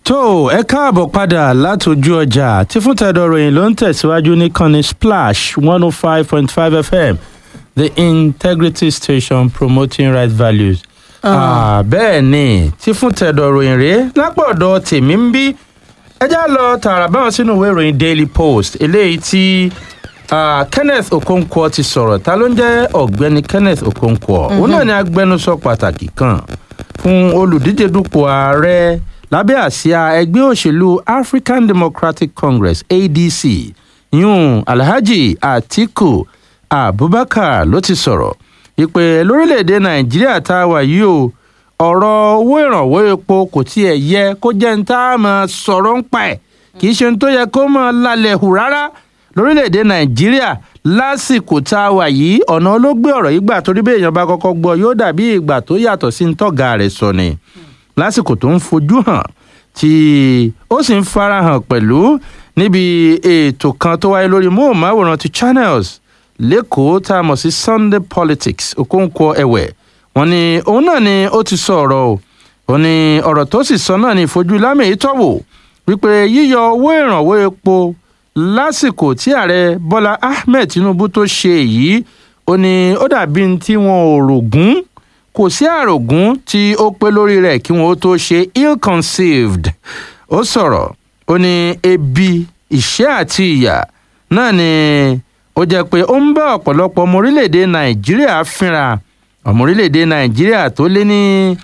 tó ẹ káàbọ̀ padà látòjú ọjà tí fún tẹ̀dọ̀ ròyìn ló ń tẹ̀síwájú ní kànnì splash one oh five point five fm the integrity station promoting right values. Ah, bẹ́ẹ̀ ni tí fún tẹ̀dọ̀ ròyìn rèé lápọ̀dọ̀ tèmi ń bí ẹ já lọ tààrà báwọn sínú ìwé ìròyìn daily post eléyìí tí ah, kenneth okonkwo ti sọ̀rọ̀ ta ló ń jẹ́ ọ̀gbẹ́ni kenneth okonkwo òun náà ni agbẹnusọ pàtàkì kan fún olùdíje dupò ààrẹ lábẹ́ àsíá ẹgbẹ́ òṣèlú african democratic congress adc yún alhaji atiku abubakar ló ti sọ̀rọ̀ ìpè lórílẹ̀‐èdè nàìjíríà tá a wà yìí o ọ̀rọ̀ owó ìrànwọ́ epo kò tiẹ̀ yẹ kó jẹ́ ń tá a máa sọ̀rọ̀ ń pa ẹ̀ kì í ṣe ń tó yẹ kó máa lálẹ́ hù rárá lórílẹ̀‐èdè nàìjíríà lásìkò tá a wà yìí ọ̀nà olóògbé ọ̀rọ̀ yìí gbà torí bí èèyàn bá kọ́kọ́ gbọ́ yóò dàbí ìgbà tó yàtọ̀ sí ń tọ́ga rẹ̀ sọ ni lásìkò tó ń fojú hàn tí ó sì ń farahàn pẹ̀lú níbi ètò kan tó wáyé lórí móhùnmáwòrán ti channels lẹ́kọ̀ọ́ tá a mọ̀ sí sunday politics okonkwo ẹ̀wẹ̀ wọn ni òun náà ni ó ti sọ ọ̀rọ̀ o ó ní ọ̀rọ̀ tó sì sọ náà ní ìfojú lámì ìtọ́wò wípé yíyọ owó ìrànwọ́ epo lásìkò tí ààrẹ bọ́lá ahmed tinubu tó ṣe èyí ó ní ó dàbí tí wọn ò rògún kò sí àrògún tí ó pé lórí rẹ̀ kí wọn ó tó ṣe ill conceived ó sọ̀rọ̀ ó ní ebi ìṣẹ́ àti ìyà náà ni ó jẹ́ pé ó ń bá ọ̀pọ̀lọpọ̀ ọmọ orílẹ̀-èdè nàìjíríà fínra ọmọ orílẹ̀-èdè nàìjíríà tó lé ní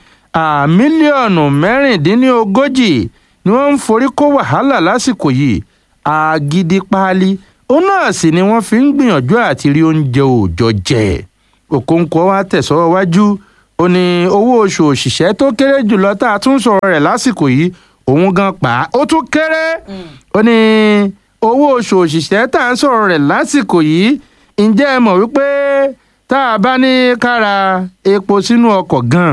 mílíọ̀nù mẹ́rìndínlógójì ni wọ́n ń forí kó wàhálà lásìkò yìí àgídí páálí ó náà sì ni wọ́n fi ń gbìyànjú àti rí oúnjẹ òòjọ́ jẹ òkòǹkò wa tẹ̀sọ́wọ́ wájú ó ní owó oṣù òṣìṣẹ́ tó kéré jùlọ tá a tún sọ̀rọ̀ rẹ̀ lásìkò yìí òun gan pa ó tún kéré ó ní owó oṣù òṣìṣẹ́ tá a ń sọ̀rọ̀ rẹ̀ lásìkò yìí ǹjẹ́ ẹ mọ̀ wípé tá a bá ní kára epo sínú ọkọ̀ gan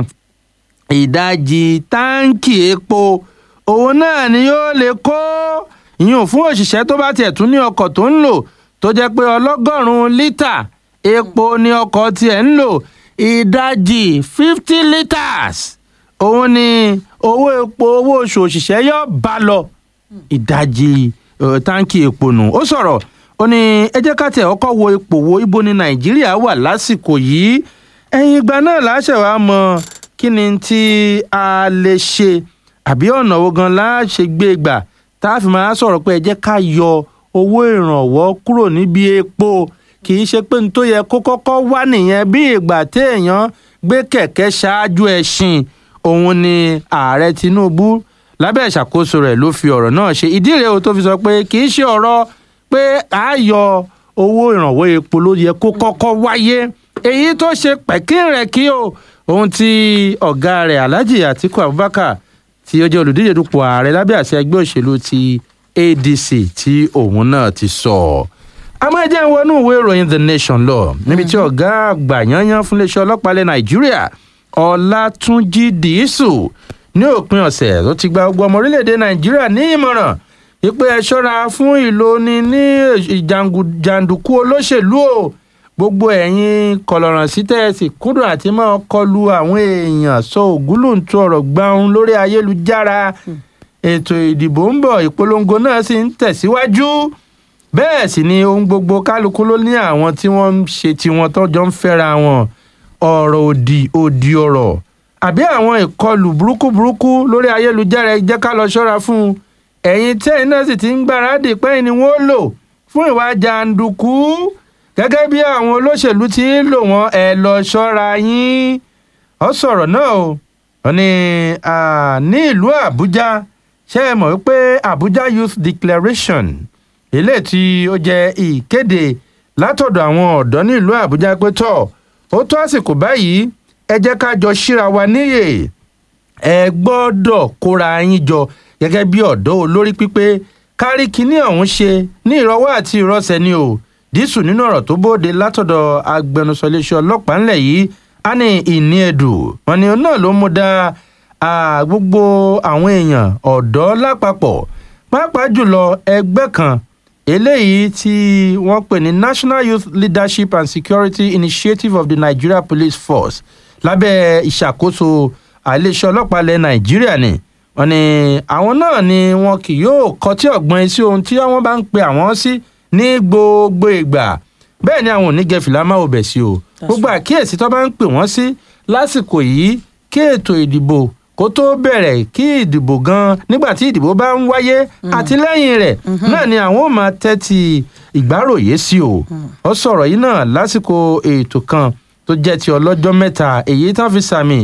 ìdajì táǹkì epo òun náà ni yóò lè kó ìyún fún òṣìṣẹ́ tó bá tiẹ̀ tún ní ọkọ̀ tó ń lò tó jẹ́ pé ọlọ́gọ́rùn-ún lítà epo ni ọkọ̀ tiẹ̀ ń lò ìdajì fifty litres òun ni owó epo owó oṣù òṣìṣẹ́ yóò bá lọ ìdajì táǹkì epo nù ó sọ̀rọ̀ ó ní ẹ jẹ́ ká tẹ̀ ọkọ̀ wo ipò wo ibo ni nàìjíríà wà lásìkò yìí ẹ̀yìn ìgbà náà láṣẹ wàá mọ kí ni tí a lè ṣe àbí ọ̀nà wo gan láṣẹ gbé gbà tá a fi máa sọ̀rọ̀ pé ẹ jẹ́ ká yọ owó ìrànwọ́ kúrò níbi epo kì í ṣe pé n tó yẹ kó kọ́kọ́ wá nìyẹn bí ìgbà téèyàn gbé kẹ̀kẹ́ ṣáájú ẹṣin òun ni ààrẹ tinubu lábẹ́ ìṣàkóso rẹ̀ ló fi ọ̀rọ̀ náà ṣe ìdí rèé o tó fi sọ pé kì í ṣe ọ̀rọ̀ pé a yọ owó ìrànwọ́ epo ló yẹ kó kọ́kọ́ wáyé èyí tó ṣe pẹ̀kín rẹ̀ kí o ohun tí ọ̀gá rẹ̀ alhaji atiku abubakar tí ó jẹ́ olùdíje dupò ààrẹ lábẹ́ àṣẹ ẹgbẹ́ òṣèlú ti adc tí òun náà ti sọ àmọ́ ẹ jẹ́ ń wọnú ìwé ìròyìn the nation lọ níbi tí ọ̀gá àgbà yanyan fún iléeṣẹ́ ọlọ́pàá ilẹ̀ nàìjíríà ọlátúnjì dìísù ní òpin ọ̀sẹ̀ tó ti gba gbogbo ọmọ orílẹ̀-èdè nàìjíríà ní ìmọ̀ràn wípé ẹ ṣọ́ra fún ìlóni ní jàǹdùkú olóṣèlú o gbogbo ẹ̀yin kọlọ̀ràn sí tẹ́ẹ̀sì kúndùn àti máa kọlu àwọn èèyàn sọ ògúlùntún ọ̀rọ̀ gbáhùn lórí ayélujára ètò ìdìbò ń bọ̀ ìpolongo náà sì ń tẹ̀síwájú bẹ́ẹ̀ sì ni ohun gbogbo kálukú ló ní àwọn tí wọ́n ń ṣe tiwọn tọ́jọ́ ń fẹ́ra wọn ọ̀rọ̀ òdì òdì ọ̀rọ̀ àbí àwọn ìkọlù burúkú burúkú lórí ayélujára ẹ jẹ́ ká lọ ṣọ́ra fún un ẹ̀yin tẹ́yìn náà sì ti ń gbáradì pẹ́yìn ni wọ́n lò fún ìwà jàǹdùkú gẹ́gẹ́ bí àwọn olóṣèlú ti ń lò wọ́n ẹ lọ ṣọ́ra yín ọ sọ̀rọ̀ náà o ò ní ní ìlú àbújá ṣé ẹ mọ̀ wípé àbújá youth declaration ilé tí ó jẹ́ ìkéde látọ̀dọ̀ àwọn ọ̀dọ́ ní ìlú àbújá pé tọ̀ ó tó àsìkò báyìí ẹ jẹ́ ká jọ síra wa níyè ẹ gbọ́dọ̀ kóra yín jọ gẹ́gẹ́ bí ọ̀dọ́ olórí pípé kárí kinní ọ̀hún ṣe ní ìrọwọ́ àti ìrọsẹ̀ ni o dísù nínú ọ̀rọ̀ tó bóde látọ̀dọ̀ agbẹnusọ iléeṣẹ́ ọlọ́pàá ńlẹ̀ yìí á ní ìní ẹ̀dù wọn ni náà ló mú dá gbogbo àwọn èèyàn ọ̀dọ́ lápapọ̀ pàápàá jùlọ ẹgbẹ́ kan eléyìí tí wọ́n pè ní national youth leadership and security initiative of the nigeria police force lábẹ́ ìṣàkóso iléeṣẹ́ ọlọ́pàá ilẹ̀ nàìjíríà ni wọ́n ní àwọn náà ni wọn kì yóò kọtí ọ̀gbọ́n sí ohun tí wọ́n bá ń pe àwọn sí ní gbogbo ìgbà bẹ́ẹ̀ ni àwọn ò ní gẹ̀fìlà máa ò bẹ̀ sí o gbogbo àkíyèsí tó bá ń pè wọ́n sí lásìkò yìí kí ètò ìdìbò kó tó bẹ̀rẹ̀ kí ìdìbò gan nígbà tí ìdìbò bá ń wáyé àti lẹ́yìn rẹ̀ náà ni àwọn ò máa tẹ́tí ìgbáròyé sí o ó sọ̀rọ̀ yìí náà lásìkò ètò kan tó jẹ́ ti ọlọ́jọ́ mẹ́ta èyí tá fi sàmì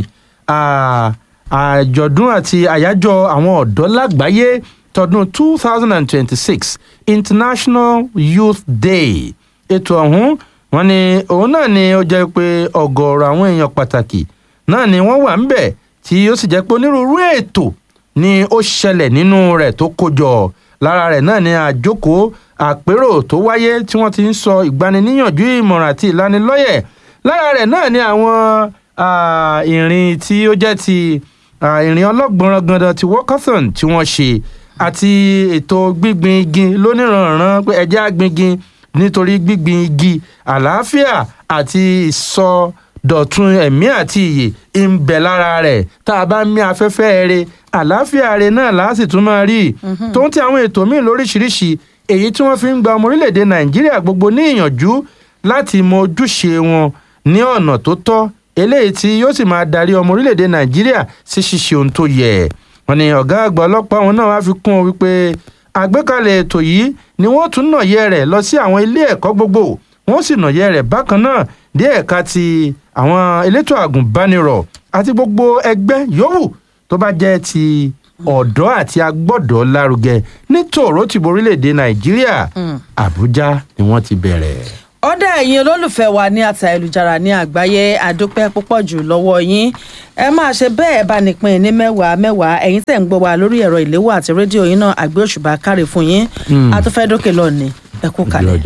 àjọ̀dún àti àyájọ́ àwọn ọ̀dọ́ lágbàáyé tọdún two thousand and twenty-six international youth day ètò ọ̀hún wọn ni òun náà ni ó jẹ́ pé ọ̀gọ̀ọ̀rọ̀ àwọn èèyàn pàtàkì náà ni wọ́n wà ń bẹ̀ tí ó sì jẹ́ pé onírúurú ètò ni ó ṣẹlẹ̀ nínú rẹ̀ tó kójọ lára rẹ̀ náà ni àjókòó àpérò tó wáyé tí wọ́n ti ń sọ ìgbaniníyànjú ìmọ̀ràn àti ìlanilọ́yẹ̀ lára rẹ̀ náà ni àwọn ìrìn tí ó jẹ́ ti ìrìn ọlọ́gbọ̀nràn gandan ti walkathon tí wọ́n ṣe àti ètò gbígbin igi lóníranran pé ẹjẹ́ àgbingin nítorí gbígbin igi àlàáfíà àti ìsọdọ̀tun ẹ̀mí àti ìyè ń bẹ lára rẹ̀ tá a bá ń mí afẹ́fẹ́ eré àlàáfíà rẹ̀ náà láàsì tún máa rí tó ń ti àwọn ètò míì lóríṣiríṣi èyí tí wọ́n fi ń gba ọmọ orílẹ̀-èdè nàìjíríà gbogbo ní ìyànjú láti mọ ojúṣe wọn ní ọ̀nà tó tọ́ eléyìí tí yóò sì máa darí ọmọ orílẹ̀-èdè nàìjíríà sí ṣíṣe ohun tó yẹ wọn ni ọ̀gá àgbà ọlọ́pàá wọn náà wá fi kún un wípé àgbékalẹ̀ ètò yìí ni wọ́n tún nàyẹ rẹ̀ lọ sí àwọn ilé ẹ̀kọ́ gbogbo wọ́n sì nàyẹ rẹ̀ bákan náà dé ẹ̀ka ti àwọn elétò àgùnbánirọ̀ àti gbogbo ẹgbẹ́ yòówù tó bá jẹ́ ti ọ̀dọ́ àti agbọ́dọ̀ lárugẹ ní tòró tìbò orílẹ̀-èdè nàìjíríà àbújá ni wọ́n ti bẹ̀rẹ̀ ọ̀dà ẹ̀yin olólùfẹ́ wa ní àtà ayélujára ní àgbáyé àdúpẹ́ púpọ̀ jù lọ́wọ́ yín ẹ máa ṣe bẹ́ẹ̀ bá nípìn ní mẹ́wàá mẹ́wàá ẹ̀yin tẹ̀ ń gbọ́ wa lórí ẹ̀rọ ìléwọ́ àti rédíò yín náà àgbé òṣùbà káre fún yín àtúfẹ́ dókè lọ́ọ̀ni ẹ kú kalẹ̀.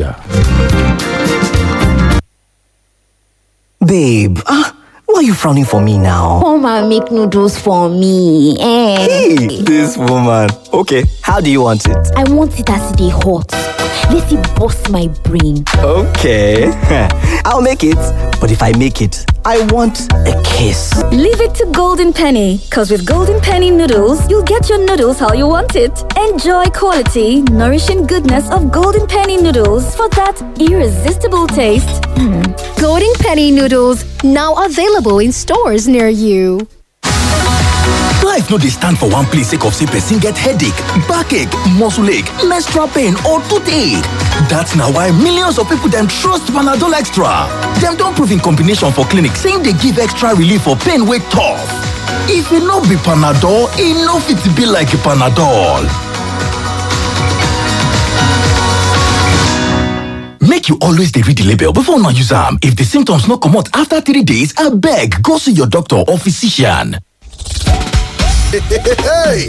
Babe, ah, why are you frowning for me now? Come and make noodles for me. Eh. Hey, this woman. Okay, how do you want it? I want it as they hot. Let it bust my brain. Okay, I'll make it. But if I make it, I want a kiss. Leave it to Golden Penny, because with Golden Penny noodles, you'll get your noodles how you want it. Enjoy quality, nourishing goodness of Golden Penny noodles for that irresistible taste. Golden Penny noodles now available in stores near you. Life no dey stand for one place sake of say person get headache, backache, muscle ache, menstrual pain or toothache. That's na why millions of people dem trust Panadol Extra. Dem don prove in combination for clinic say im dey give extra relief for pain wey tough. If e no be Panadol, e no fit be like Panadol. Make you always dey read the label before una use am. If the symptoms no comot after three days, abeg go see your doctor or physician. Hey,